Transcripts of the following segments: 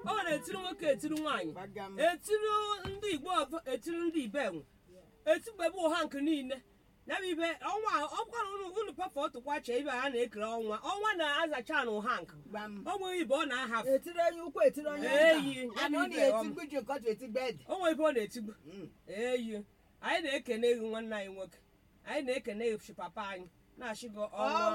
ọ na-etiri nwoke etiri nwaanyị Gbagam. etiri ndị igbo ọzọ etiri ndị ibe enwe etigbebe ụha nke niile ya bụ ibe ọnwa ọkwara unu unu pafa ọtụkwa chee ibe a na-ekere ọnwa ọnwa na-azacha na ụha nke Gbam. onwe ibe ọ na-ahafụ etiri onye ukwu etiri onye eyi ya Ana bụ ọ ibe ọma na-etigbu ji nkọtụ etigbu ede. onwe ibe ọ na-etigbu Mm. eyi anyị na-ekene gị nwanne anyị nwoke anyị na-ekene gị papa anyị na-achị gị ọnwa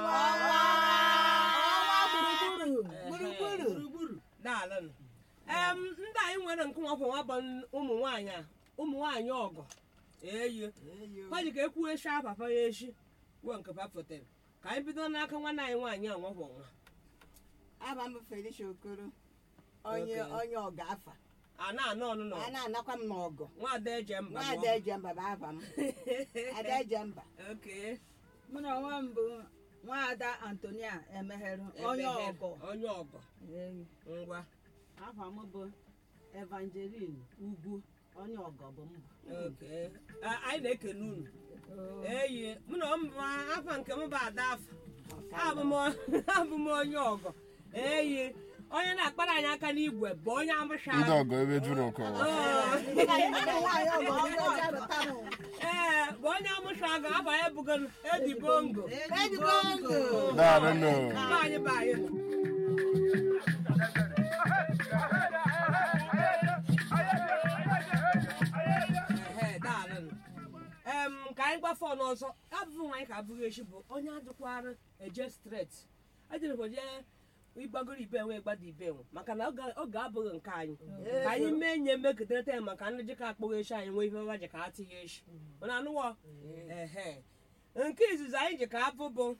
ọnwa gburugburu Gburugburu. gburugburu daalụ em ndị anyị nwere nke nwa nwa bụ ụmụ nwaanyị a ụmụ nwaanyị ọgọ eyi Eyo. ha ji ka ekwuo echi papa ya echi wuo nke pa fotere ka anyị bido n'aka nwanne anyị nwaanyị a nwa nwa Aba m Felicia Okoro. Onye Okay. onye ọga afa. a na-anọ ọnụnọ A na-anakwa m n'ọgọ. nwada eje mba Nwaada Ejemba bụ afa m. Ada Ejemba. oke mụ na onwe m bụ nwaada antonia emegherụ onye ọgọ onye ọgọ Eyi. ngwa Afa m bụ Evangeline Ugwu onye ọgọ bụ m bụ. oke A- anyị na-ekene unu Oo. eyi mụ na m bụ afa nke m bụ ada afa abụ m abụ m onye ọgọ eyi onye na-akpara anyị aka n'igwe bụ onye amụsha ndị ọgọ ebe juru ụkọ Nwaanyị ọgọ ọgọ ọcha pụtara. ee bụ onye amụsha ga aba ya bụgoro edibongo Edibongo. daarụ nụ Mba anyị bụ anyị Ehe, daalụ. em ka anyị gbafe ọnụ ọzọ abụghị nwaanyị ka abụghị echi bụ onye adịkwara eje stret ejere jee ịgbagoro ibe enwe ịgbada ibe enwe maka na oge oge abụghị nke anyị ka anyị mee nye megidere ya maka ndị jika akpọghị echi anyị nwee ihe waji ka ha tinye echi mana anụwọ ehe nke izizi anyị ji ka abụ bụ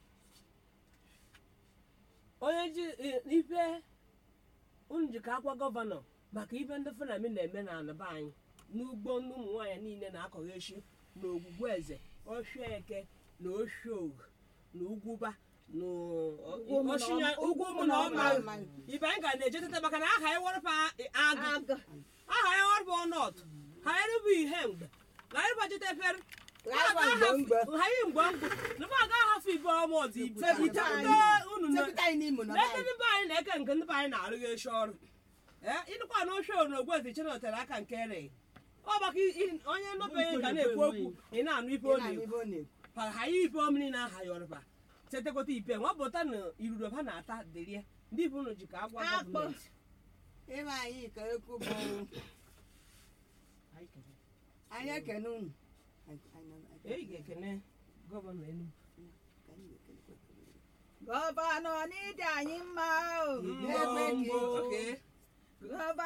onye ji i- ife unu ji ka akwa gọvanọ maka ife ndị fenami na-eme na anaba anyị n'ugbo ndị ụmụ nwaanyị niile na-akọghị echi na ogwugwu eze ọfịa eke na oshiogu na ugwuba na Ugwu ụmụ na Oshinya- ọma- ugwu ụmụ na ọma ibe anyị ga na-ejetata maka na aha ya wọrọpa agụ Agụ. aha ya wọrọpa ọnọt ha erubu ihe mgbe na anyị bajeta efere Agba mgbe mgbe. ha yi mgbe mgbe na ba aga ahafụ ibe ọma ọzọ ibu Sepụta itepụta anyị. unu na Sepụta anyị n'Imo nọ n'eke n'anyị. ndị be anyị na-eke nke ndị be anyị na-arụghị eshi ọrụ ee ịnụkwa na oche na ogwezi chena tere aka nke ere ọ maka i- i- onye nọbeghị ga na-ekwu okwu ị na-anụ ife ọ Ị na-anụ na-ekwu ibe ọ na-ekwu. para ha yi ife omiri na aha ya ọrụba chetakọta ipe nwa pụta na iruro ha na-ata derie ndị ife unu ji ka agwa Akpọ. gọọmenti Ịbe anyị ka ekwu bụ anyị ekene unu. Anyị- anyị- anyị- eyi ga-ekene gọvanọ Enugu anyị ga-ekenekwa. gọvanọ n'ịdị anyị mma o N'ebe gị. Oke. gọvanọ